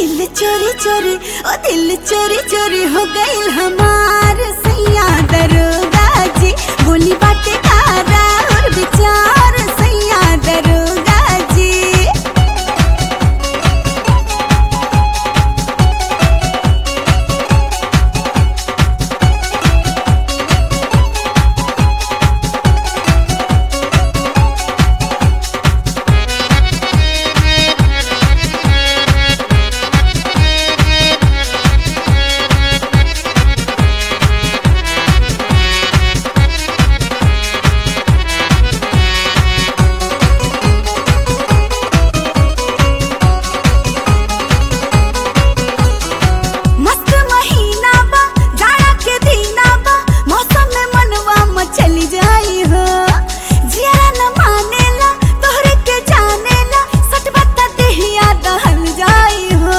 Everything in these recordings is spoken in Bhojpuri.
दिल चोरी चोरी ओ दिल चोरी चोरी हो गईल हमार सैया दरोगा जी गोली बाटे कारा और विचार सैया दरोगा जी मस्त महीना बा जाड़ा के दीना बा मौसम में मनवा मचली जाई हो जिया न मानेला तोहरे के जानेला सच बता देहिया दहल जाई हो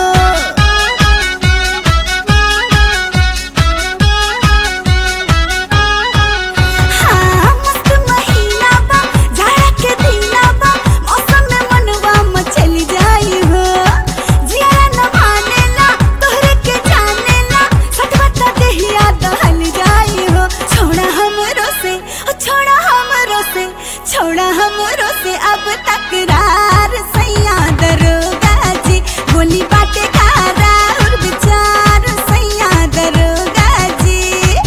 हाँ मस्त महीना बा जाड़ा के दीना बा मौसम में मनवा मचली जाई हो जिया न मानेला तोहरे के जानेला सच बता देहिया दहल जाई हो छोड़ा हमरो से ओ छोड़ा हमरो से छोड़ा हमरो से अब तकरार सैया दरोगा जी गोली बाटे कारा और विचार सैया दरोगा जी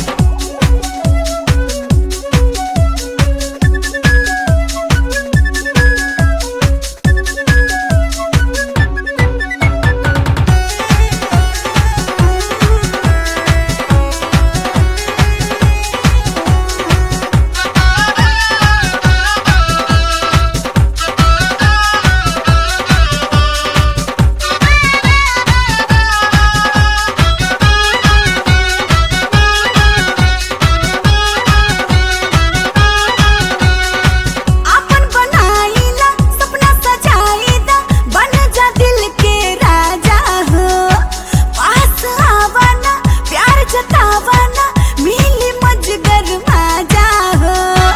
आपन बनाईला सपना सजाईदा बन जा दिल के राजा हो पास आवाना प्यार जतावाना मिली मजगर माजा हो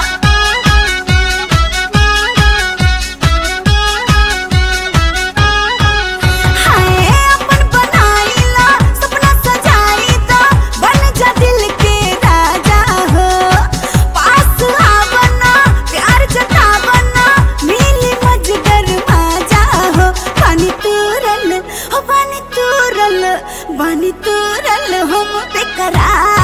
हाय अपन बनाईला सपना सजाईदा बन जा दिल के राजा हो पास आवना प्यार जतावना मिली मजगर माजा हो पानी तुरल हो पानी तुरल पानी तुरल हम बेकरार